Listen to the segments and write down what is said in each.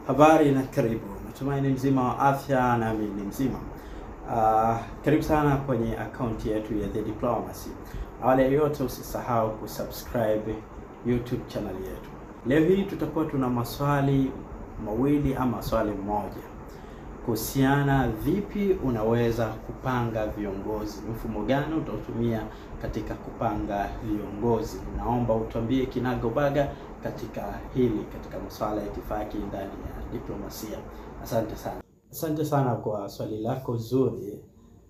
Habari na karibu. Natumaini mzima wa afya, nami ni mzima. Uh, karibu sana kwenye akaunti yetu ya The Diplomacy. Awali ya yote, usisahau kusubscribe YouTube channel yetu. Leo hii tutakuwa tuna maswali mawili ama swali moja kuhusiana vipi unaweza kupanga viongozi, mfumo gani utatumia katika kupanga viongozi. Naomba utuambie kinagobaga katika hili, katika masuala ya itifaki ndani ya diplomasia. Asante sana, asante sana kwa swali lako zuri.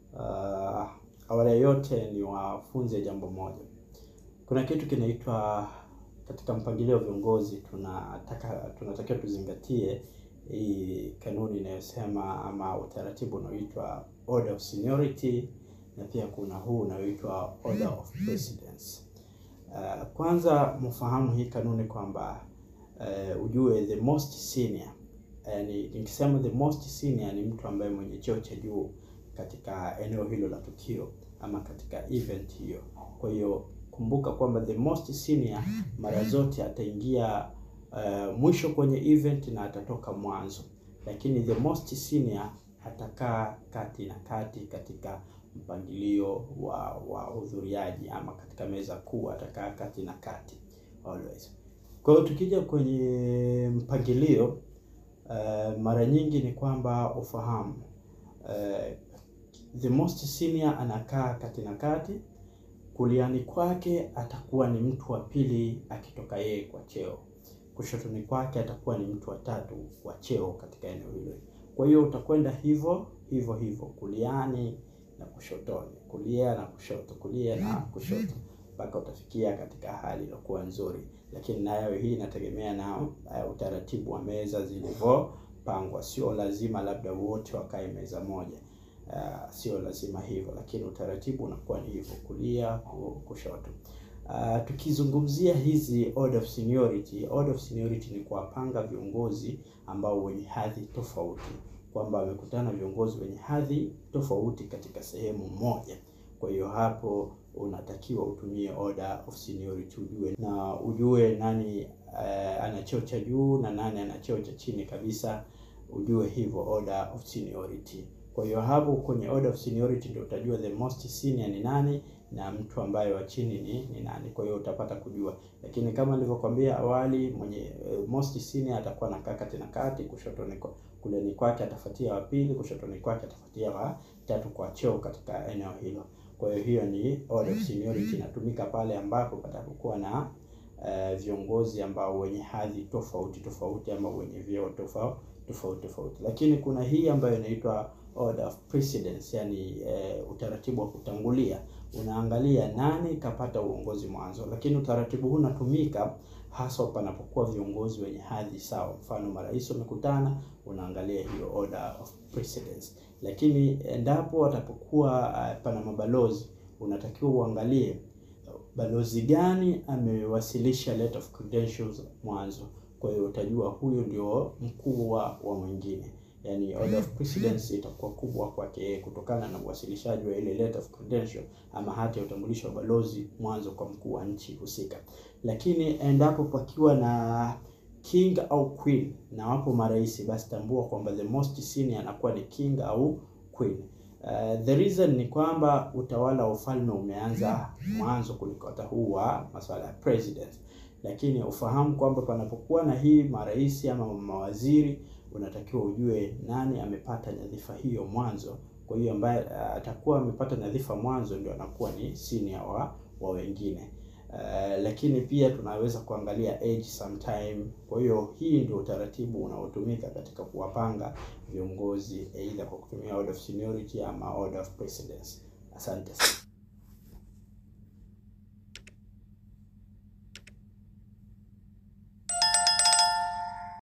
Uh, awali ya yote ni wafunze jambo moja. Kuna kitu kinaitwa katika mpangilio wa viongozi, tunataka tunatakiwa tuzingatie hii kanuni inayosema ama utaratibu unaoitwa order of seniority na pia kuna huu unaoitwa order of precedence. Uh, kwanza mfahamu hii kanuni kwamba uh, ujue the most senior, yani nikisema the most senior ni mtu ambaye mwenye cheo cha juu katika eneo hilo la tukio ama katika event hiyo. Kwa hiyo kumbuka kwamba the most senior mara zote ataingia uh, mwisho kwenye event na atatoka mwanzo, lakini the most senior atakaa kati na kati katika mpangilio wa wahudhuriaji ama katika meza kuu atakaa kati na kati always. Kwa hiyo tukija kwenye mpangilio uh, mara nyingi ni kwamba ufahamu uh, the most senior anakaa kati na kati, kuliani kwake atakuwa ni mtu wa pili akitoka yeye kwa cheo kushotoni kwake atakuwa ni mtu wa tatu wa cheo katika eneo hilo. Kwa hiyo utakwenda hivyo hivyo hivyo, kuliani na kushotoni, kulia na kushoto, kulia na kushoto, mpaka utafikia katika hali iliyokuwa nzuri. Lakini nayo hii inategemea na uh, utaratibu wa meza zilivyopangwa. Sio lazima labda wote wakae meza moja, uh, sio lazima hivyo, lakini utaratibu unakuwa ni hivyo, kulia kushoto. Uh, tukizungumzia hizi order of seniority, order of seniority ni kuwapanga viongozi ambao wenye hadhi tofauti, kwamba wamekutana viongozi wenye hadhi tofauti katika sehemu moja. Kwa hiyo hapo unatakiwa utumie order of seniority, ujue na ujue nani uh, ana cheo cha juu na nani ana cheo cha chini kabisa, ujue hivyo order of seniority. Kwa hiyo hapo kwenye order of seniority ndio utajua the most senior ni nani na mtu ambaye wa chini ni, ni nani. Kwa hiyo utapata kujua, lakini kama nilivyokuambia awali, mwenye uh, most senior atakuwa na kati na kati, kushotoni kuleni kwake atafuatia wa pili, kushotoni kwake atafuatia wa tatu kwa cheo katika eneo hilo. Kwa hiyo hiyo ni order of seniority, inatumika pale ambapo patakuwa na uh, viongozi ambao wenye hadhi tofauti tofauti ama wenye vyeo tofauti tofauti tofauti, lakini kuna hii ambayo inaitwa order of precedence, yani uh, utaratibu wa kutangulia unaangalia nani kapata uongozi mwanzo, lakini utaratibu huu unatumika hasa panapokuwa viongozi wenye hadhi sawa. Mfano, marais wamekutana, unaangalia hiyo order of precedence. Lakini endapo watapokuwa uh, pana mabalozi, unatakiwa uangalie balozi gani amewasilisha letter of credentials mwanzo. Kwa hiyo utajua huyo ndio mkuu wa mwingine Yani, order of precedence itakuwa kubwa kwake kutokana na uwasilishaji wa ile letter of credential ama hati ya utambulisho wa balozi mwanzo kwa mkuu wa nchi husika. Lakini endapo pakiwa na king au queen na wapo marais, basi tambua kwamba the most senior anakuwa ni king au queen. Uh, the reason ni kwamba utawala wa ufalme umeanza mwanzo kuliko hata huu wa masuala ya president, lakini ufahamu kwamba panapokuwa na hii marais ama mawaziri unatakiwa ujue nani amepata nyadhifa hiyo mwanzo. Kwa hiyo ambaye atakuwa amepata nyadhifa mwanzo ndio anakuwa ni senior wa, wa wengine. Uh, lakini pia tunaweza kuangalia age sometime. Kwa hiyo hii ndio utaratibu unaotumika katika kuwapanga viongozi, aidha kwa kutumia order of seniority ama order of precedence. Asante sana.